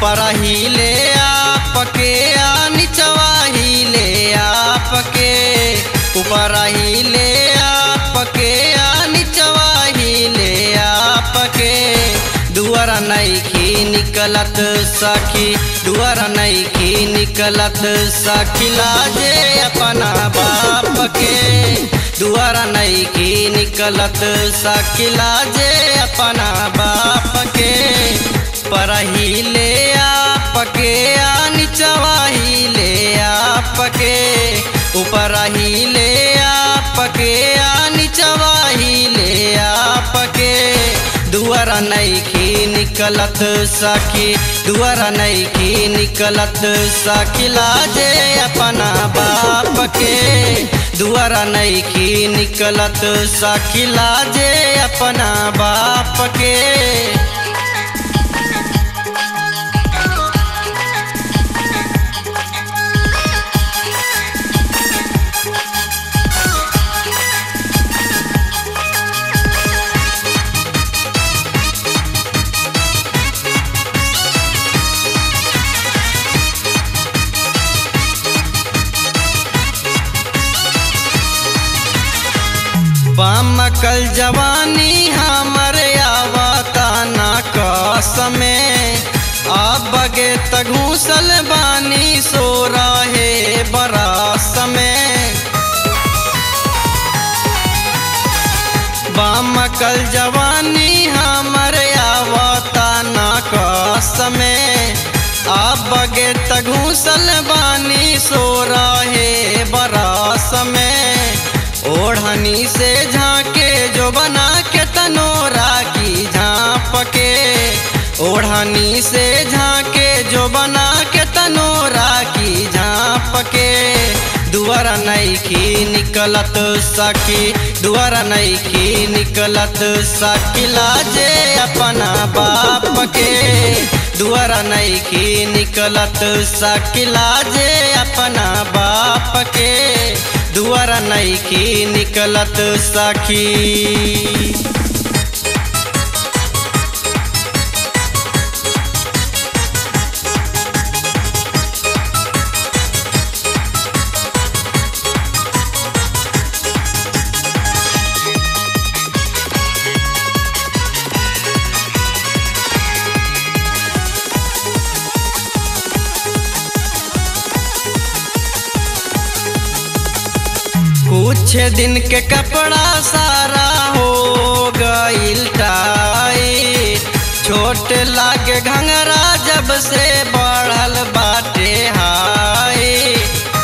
ऊपर हिले आपके आ निचवा हिले आपके ऊपर हिले आपके आ निचवा हिले आपके दुआरा नैखी निकलत सखी दुआरा नैखी निकलत सखी लाजे अपना बाप के दुआरा नैखी निकलत सखी लाजे अपना बाप के परहिले आपके आ निचवा हिले आपके ऊपर हिले आपके आ निचवा हिले आपके दुआरा नैखी निकलत सखी दुआरा नैखी निकलत सखी लाजे अपना बाप के दुआरा नैखी निकलत सखी लाजे अपना बाप के पामकल जवानी हमर आवता ना कसमे अब बगे तघूसल बानी सो रहे बरस में बामकल जवानी हमर आवता ना कसमे अब बगे तघूसल बानी सो रहे बरस में ओढ़नी से झांके जो बना के तनोरा की झांप के ओढ़नी से झांके जो बना के तनोरा की झांप के दुआरा नैखी निकलत सखी दुआरा नैखी निकलत सखी लाजे अपना बाप के दुआरा नैखी निकलत सखी लाजे अपना बाप के दुआरा नैखी निकलत सखी कुछ दिन के कपड़ा सारा हो गईल टाई छोट लागे घंगरा जब से बढ़ल बाटे हाई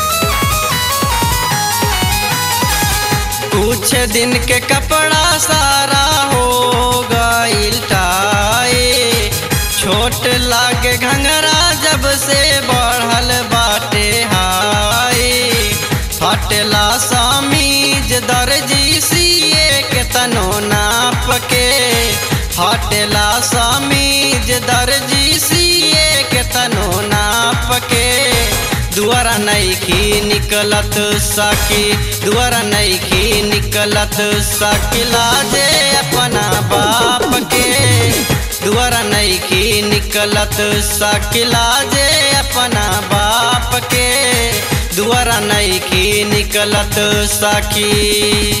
कुछ दिन के कपड़ा सारा हो गईल टाई छोट लागे घंगरा जब से बढ़ल बाटे हाई फटला समीज दर्जी सिए के तनो नाप के फटला समीज दर्जी सिए के तनो नाप के दुआरा नैखी निकलत सखी दुआरा नैखी निकलत सखी लाजे अपना बाप के दुआरा नैखी निकलत सखी लाजे अपना बाप के दुआरा नैखी निकलत सखी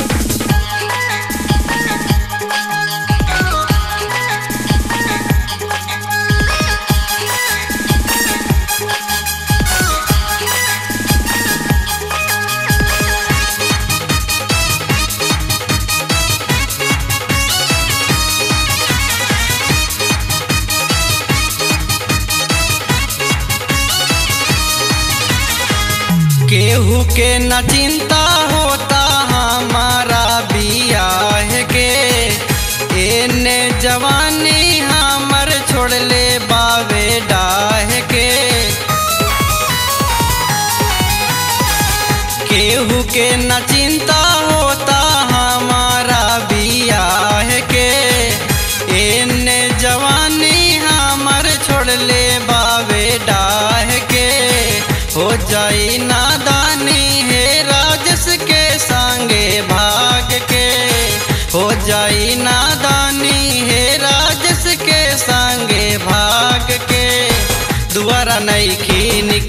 केहू के न चिंता होता हमारा बियाह के एने जवानी हमर छोड़ले बावे डाह के केहू के न चिंता होता हमारा बियाह के एने जवानी हमर छोड़ले बावे डाह के हो जाई नादानी है राजस के संगे भाग के हो जाई नादानी है राजस के संगे भाग के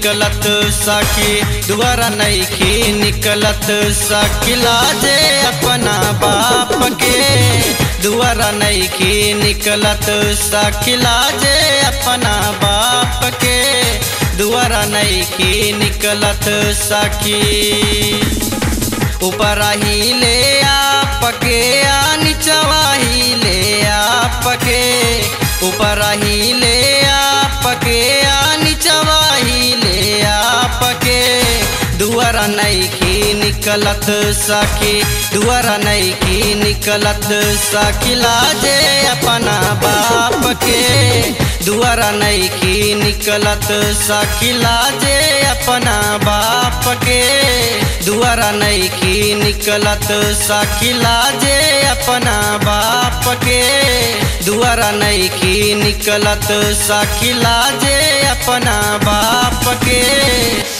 निकलत सखी दुआरा नईखी निकलत सखी लाजे अपना बाप के दुआरा नईखी निकलत सखी लाजे अपना बाप के दुआरा नईखी निकलत सखी ऊपर ही ले आपके आ निचवा ही ले आपके ऊपर ही ले आपके आ निचवा ही ले आपके दुआरा नईखी निकलत सखी दुआरा नईखी निकलत सखी लाजे अपना बाप के दुआरा नईखी निकलत सखी लाजे अपना बाप के दुआरा नईखी निकलत सखी लाजे अपना बाप के दुआरा नईखी निकलत सखी लाजे अपना बाप के